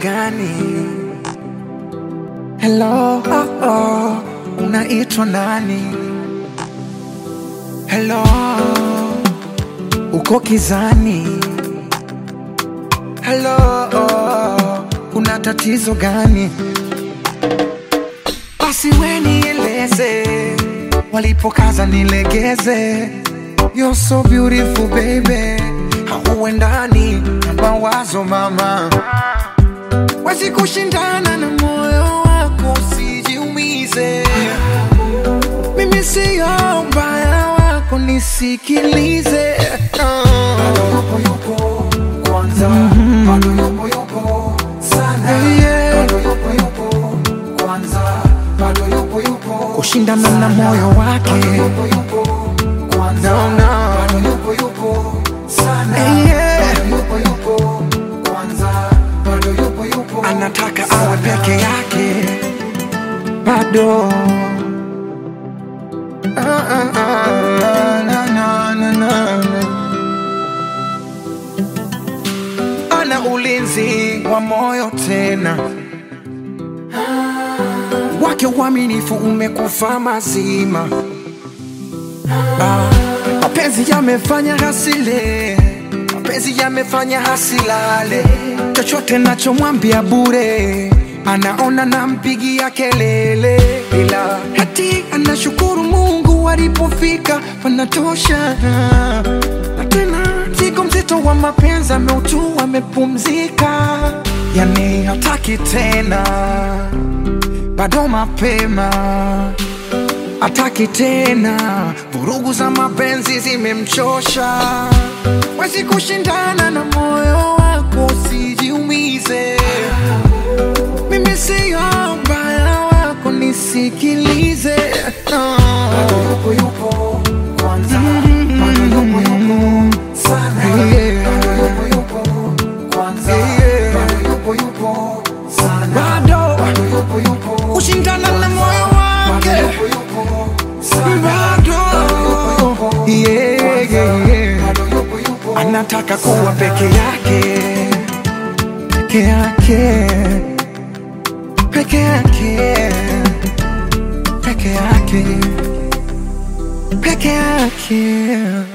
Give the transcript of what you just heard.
gani? Hello, oh, oh, unaitwa nani? Hello, uko kizani? Hello, oh, kuna tatizo gani? Basi we nieleze, walipokaza nilegeze. You're so beautiful baby, hauendani na mawazo mama, wezi kushindana na moyo wako, usijiumize. Mimi siyo mbaya wako, nisikilize. Bado yupo yupo kwanza, bado yupo yupo sana, Yeah. bado yupo yupo kwanza, bado yupo yupo Kushindana na moyo wake yupo yupo kwanza, No, no. bado yupo yupo sana, Yeah. bado yupo yupo kwanza, bado yupo yupo anataka awe peke yake bado Ah, ah, ah, na, na, na, na, na. ana ulinzi wa moyo tena wake uaminifu umekufa mazima Ah, mapenzi yamefanya hasile mapenzi yamefanya hasilale chochote nachomwambia bure anaona nampigia kelele ila hati anashukuru mungu alipofika panatosha na tena mzigo mzito wa mapenzi ameutua amepumzika yani hataki tena bado mapema ataki tena, vurugu za mapenzi zimemchosha. Wezi kushindana na moyo wako, usijiumize. Mimi siyo mbaya wako, nisikilize. bado yupo yupo kwanza, bado yupo yupo sana, Yeah. bado yupo yupo kwanza, Yeah. bado yupo yupo sana, Bado bado yupo yupo kushindana na moyo bado wake, yupo yupo sana, bado yeah, yeah, yeah. bado yupo yupo anataka kuwa peke yake peke yake peke yake peke yake peke yake